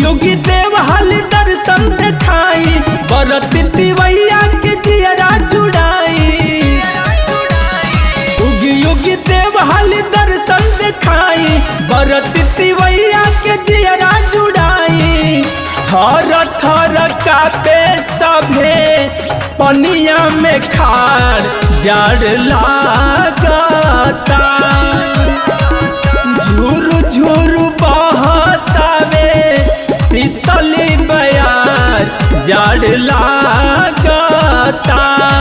युगी देव हाली दर्शन देखाई बरत तिवैया के जियरा जुड़ाई उगी युगी देव हाली दर्शन देखाई बरत तिवैया के जियरा जुड़ाई थर थर कापे सभे पनिया में खार जड़ लागता झुरु झुरु बहतावे शीतली बयार जड़ लागता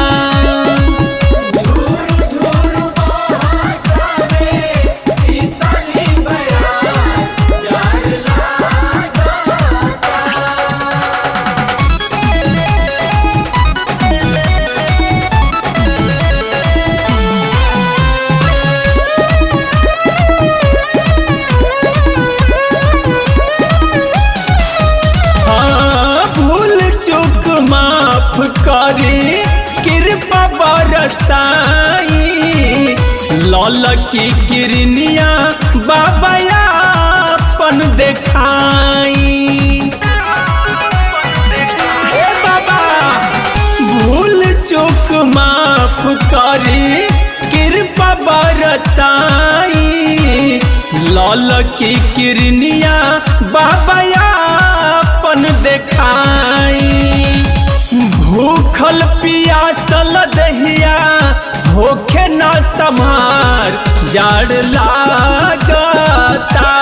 हाँ, भूल चूक माफ करी कृपा बरसाई लल की किरनिया बाबा अपन देखाई ए बाबा भूल चूक माफ करी कृपा बरसाई लल की किरनिया बाबा अपन देखाई भूखल पियासल दहिया होखे न समार जाड़ लागता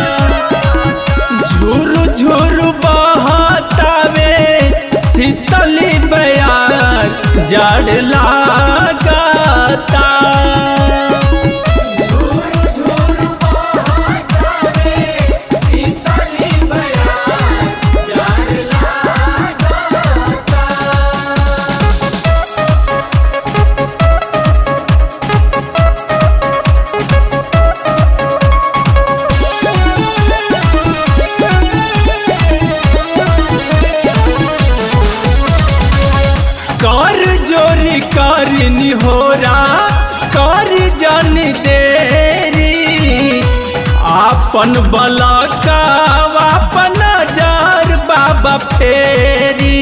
झुरु झुरु बहतावे शीतली बयार जड़ लागता कर जोरी करनी होरा कर जन देरी आपन बलका अपन जार बाबा फेरी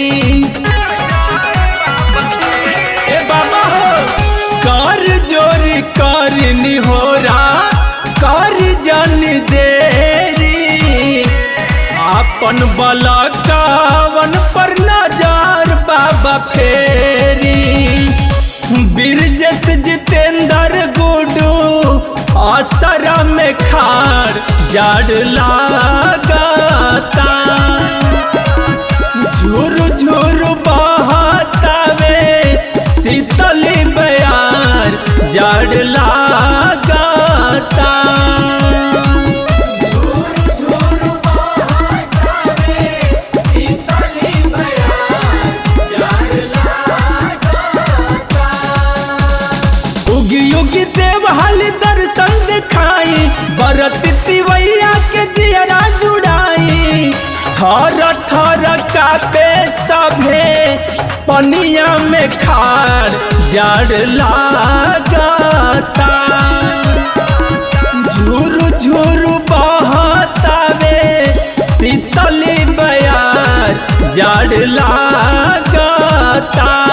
ए बाबा हो कर जोरी करनी होरा कर जन देरी आपन बलकावन पर नजर बाबा फेरी बिरजस जितेंद्र गुडू असर में खार जड़ लागता झुरु झुरु बहतावे शीतली बयार जड़ लागता उगी उगी देव हाली दर्शन दिखाई बरत तिवैया के जियरा जुड़ाई थर थर कापे सभे पनिया में खार जड़ लागता झुरु झुरु बहतावे शीतली बयार जड़ लागता